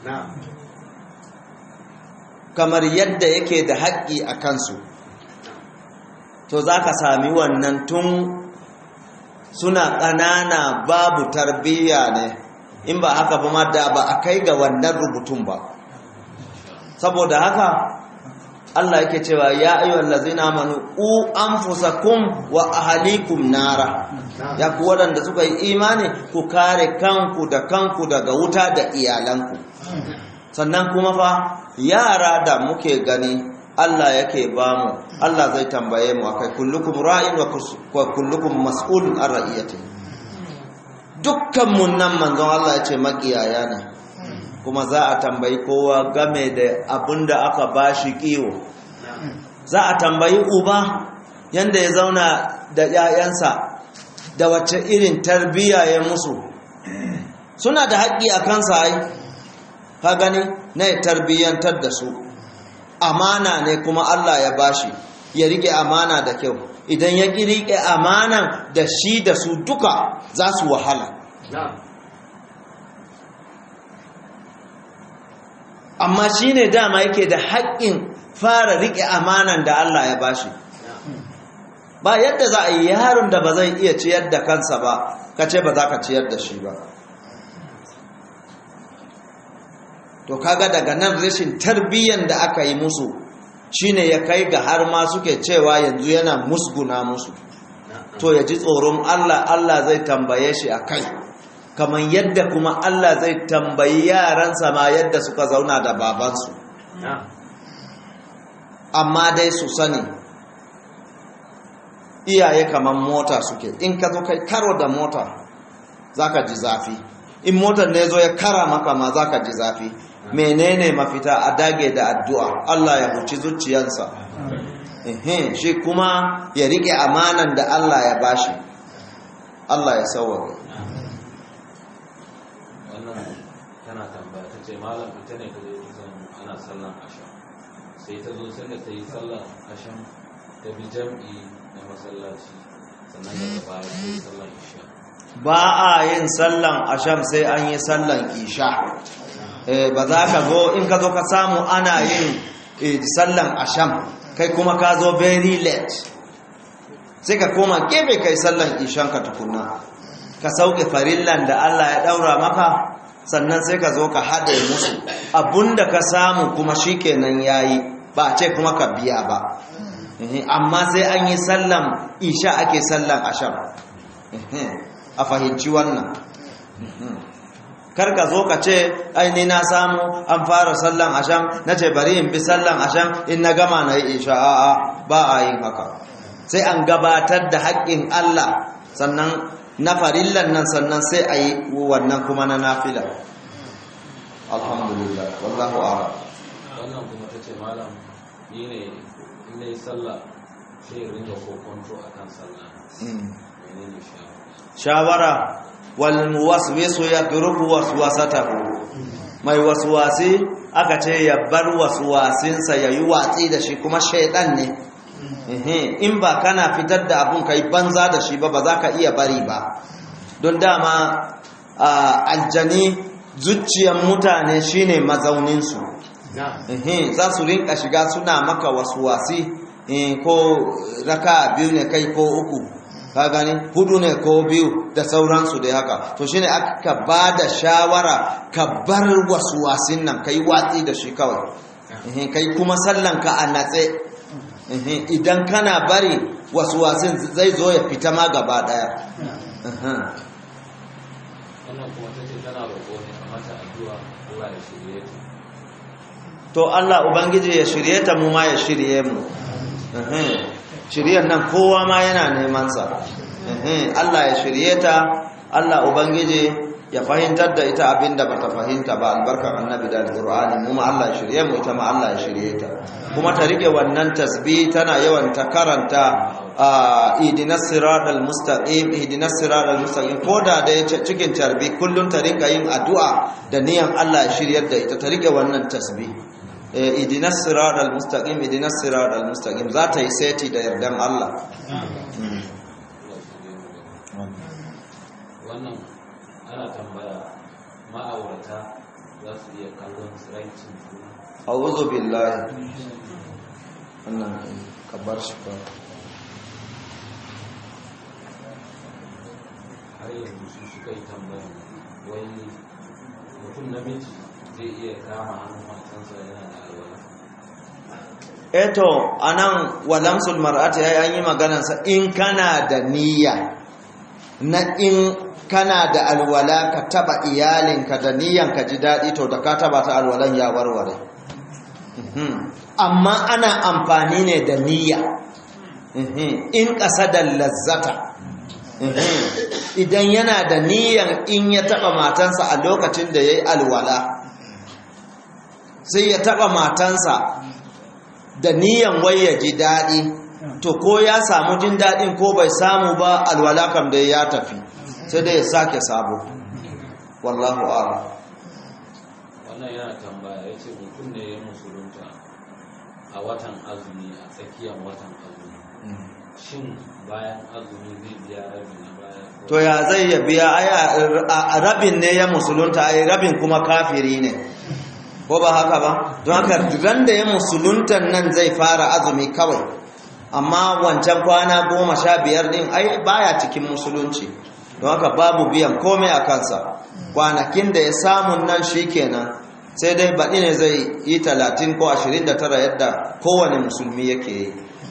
kamar yadda yake da haƙƙi a kansu to za ka sami wannan tun suna ƙanana babu tarbiyya ne in ba haka ba ma da ba a kai ga wannan rubutun ba saboda haka Allah yake cewa ya ayyuhal ladzina amanu u anfusakum wa ahlikum nara ya ku waɗanda suka yi imani ku kare kanku da kanku daga wuta da iyalanku sannan kuma fa yara da muke gani Allah yake bamu Allah zai tambaye mu akai kullukum ra'in wa kullukum mas'ulun an ra'iyati dukkan mun nan manzon Allah ya ce makiyaya ne kuma za a tambayi kowa game da abinda aka bashi kiwo za a tambayi uba yanda ya zauna da 'ya'yansa da wacce irin tarbiyya ya musu suna da haƙƙi a kansa ai ka gani na ya tarbiyyantar da su amana ne kuma Allah ya bashi ya rike amana da kyau idan ya ƙi rike amanan da shi da su duka za su wahala amma shi ne dama yake da haƙƙin fara rike amanan da Allah ya bashi ba yadda za a yi yaron da ba zai iya ciyar da kansa ba ka ce ba za ka ciyar da shi ba to kaga daga nan rashin tarbiyyar da aka yi musu shine ya kai ga har ma suke cewa yanzu yana musguna musu to ya ji tsoron Allah Allah zai tambaye shi a kai kamar yadda kuma Allah zai tambayi yaransa ma yadda suka zauna da babansu amma dai su sani iyaye kamar mota suke in ka zo kai karo da mota zaka ji zafi in motar ne zo ya kara maka ma zaka ji zafi menene mafita a dage da addu'a Allah ya huci zuciyarsa shi kuma ya rike amanan da Allah ya bashi Allah ya sauwaka wannan tana tambaya ta ce malam ita ne ta zai kusan ana sallan asham sai ta zo sai da ta yi sallan asham ta bi jam'i na masallaci sannan daga baya ta yi sallan isha ba a yin sallan asham sai an yi sallan isha ba za ka zo in ka zo ka samu ana yin sallan asham kai kuma ka zo very late sai ka koma gefe kai sallan ishan ka tukuna ka sauke farillan da Allah ya daura maka sannan sai ka zo ka haɗe musu abunda ka samu kuma shikenan yayi ba ce kuma ka biya ba amma sai an yi sallan isha ake sallan asham a fahimci wannan kar ka zo ka ce aini na samu an fara sallan asham na ce bari in bi sallan asham in na gama na yi isha a'a ba a yin haka sai an gabatar da haƙƙin Allah sannan na farillan nan sannan sai a yi wannan kuma na nafila alhamdulillah wallahu a'lam wannan kuma ta ce malam ni ne in na yi sallah sai in ringa kokonto a kan sallah menene shawara shawara wal muwaswisu yadrubu waswasatahu mai waswasi aka ce ya bar waswasinsa yayi watsi da shi kuma shaidan ne in ba kana fitar da abun kai banza da shi ba ba za ka iya bari ba don dama aljani zuciyan mutane shine mazauninsu za su rinka shiga suna maka waswasi ko raka biyu ne kai ko uku ka gani hudu ne ko biyu da sauransu da haka to shine aka ba da shawara ka bar waswasin nan kai watsi da shi kawai kai kuma sallanka a natse idan kana bari waswasin zai zo ya fita ma gaba daya wannan kuma ta ce tana roƙo ne a mata addu'a Allah ya shirye ta to Allah ubangiji ya shirye ta mu ma ya shirye mu shiryen nan kowa ma yana neman sa Allah ya shirye ta Allah ubangiji ya fahimtar da ita abinda bata fahimta ba albarkar annabi da alqur'ani mu ma Allah ya shirye mu ita ma Allah ya shirye ta kuma ta rike wannan tasbih tana yawan ta karanta ihdinas siratal mustaqim ihdinas siratal mustaqim koda da ya cikin tarbi kullun ta rinka yin addu'a da niyan Allah ya shiryar da ita ta rike wannan tasbih ihdinas siratal mustaqim ihdinas siratal mustaqim za ta yi seti da yardan Allah wannan ana tambaya ma'aurata za su iya kallon tsiraicin juna a'udhu billahi wannan kabar shi ba har yanzu su suka yi tambaya wai mutum namiji zai iya kama hannun matansa yana da alwala eto anan walamsul mar'ati yayi an yi maganar sa in kana da niyya na in kana da alwala ka taba iyalinka da niyyan ka ji dadi to da ka taba ta alwalan ya warware amma ana amfani ne da niyya in da lazzata idan yana da niyyan in ya taba matansa a lokacin da yayi alwala sai ya taba matansa da niyan wai ya ji daɗi to ko ya samu jin daɗin ko bai samu ba alwala kam da ya tafi sai dai ya sake sabo wallahu a'lam wannan yana tambaya ya ce mutum ne ya musulunta a watan azumi a tsakiyar watan azumi shin bayan azumi zai biya rabi na baya to ya zai ya biya a rabin ne ya musulunta ai rabin kuma kafiri ne ko ba haka ba don haka ran da ya musuluntan nan zai fara azumi kawai amma wancan kwana goma sha biyar din ai baya cikin musulunci don haka babu biyan komai a kansa kwanakin da ya samun nan shi kenan sai dai baɗi ne zai yi talatin ko ashirin da tara yadda kowane musulmi yake yi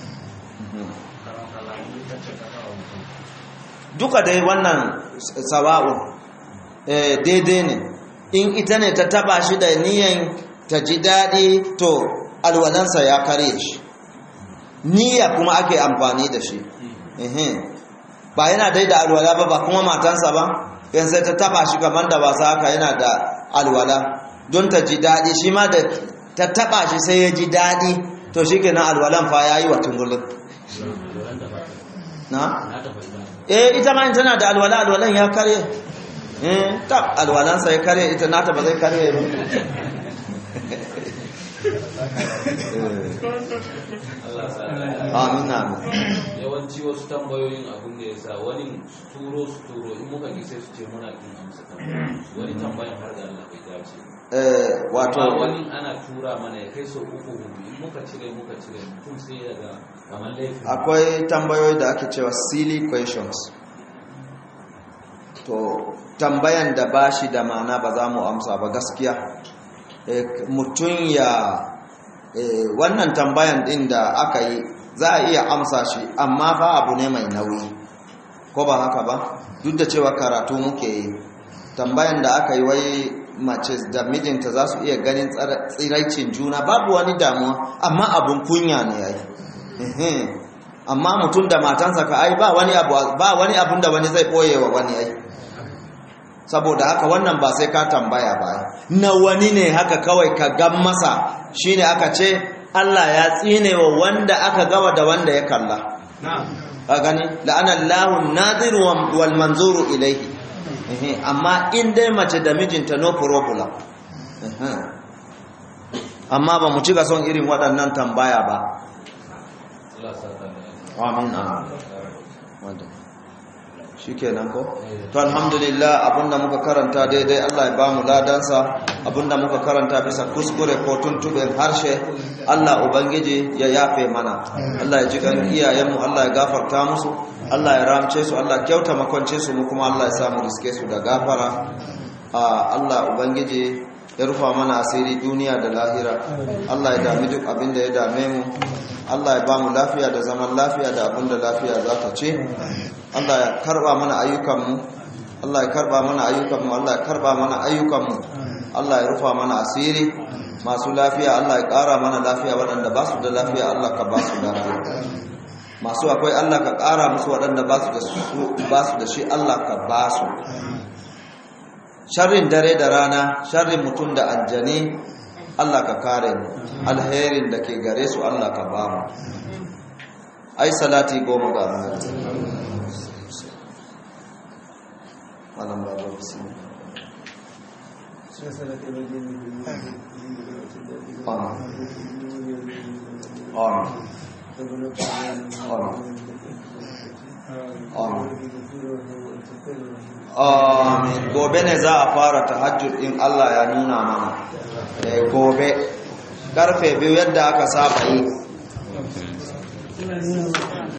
duka dai wannan sawa'un daidai ne in ita ne ta taba shi da niyan ta ji daɗi to alwalansa ya kare shi niyya kuma ake amfani da shi ba yana dai da alwala ba ba kuma matansa ba yan sai ta taba shi kamar da wasa haka yana da alwala don ta ji daɗi shi ma da ta taba shi sai ya ji daɗi to shi kenan alwalan fa ya yi wa tungulun na? eh ita ma tana da alwala alwalan ya kare ta alwalansa ya kare ita nata ba zai kare ba amin amin yawanci wasu tambayoyin abin da ya sa wani su turo su turo in muka ki sai su ce muna kin amsa tambayoyin wani tambayan har da Allah bai dace eh wato amma wani ana tura mana ya kai sau uku hudu in muka cire muka cire mutum sai ya ga kamar laifin akwai tambayoyi da ake cewa silly questions to tambayan da ba shi da mana ba za mu amsa ba gaskiya mutum ya wannan tambayan din da aka yi za a iya amsa shi amma fa abu ne mai nauyi ko ba haka ba duk da cewa karatu muke yi tambayan da aka yi wai mace da mijinta za su iya ganin tsiraicin juna babu wani damuwa amma abun kunya ne ya yi amma mutum da matansa ka ai ba wani abun da wani zai ɓoye wa wani ai saboda haka wannan ba sai ka tambaya ba na wani ne haka kawai ka gan masa shine aka ce Allah ya tsine wa wanda aka gawa da wanda ya kalla a gani la'anallahu nadiru wal manzuru ilaihi amma in dai mace da mijinta no problem amma ba mu cika son irin waɗannan tambaya ba Allah sa ta da amin amin shi kenan ko to alhamdulillah abinda muka karanta daidai Allah ya ba mu ladansa abinda muka karanta bisa kuskure ko tuntuɓen harshe Allah ubangiji ya yafe mana Allah ya ji kan iyayenmu Allah ya gafarta musu Allah ya ramce su Allah kyauta makwance su mu kuma Allah ya samu riske su da gafara Allah ubangiji ya rufa mana asiri duniya da lahira Allah ya dami duk abin da ya dame mu Allah ya ba mu lafiya da zaman lafiya da abin da lafiya za ta ce Allah ya karba mana ayyukanmu Allah ya karba mana ayyukanmu Allah ya karba mana ayyukanmu Allah ya rufa mana asiri masu lafiya Allah ya ƙara mana lafiya waɗanda ba su da lafiya Allah ka ba su lafiya masu akwai Allah ka ƙara musu waɗanda ba su da shi Allah ka ba su sharrin dare da rana sharrin mutum da aljani Allah ka kare mu alherin da ke gare su Allah ka ba mu ai salati goma ga annabi wannan ba ba bismillah Amin. Gobe ne za a fara tahajjud in Allah ya nuna mana. Eh gobe karfe biyu yadda aka saba yi.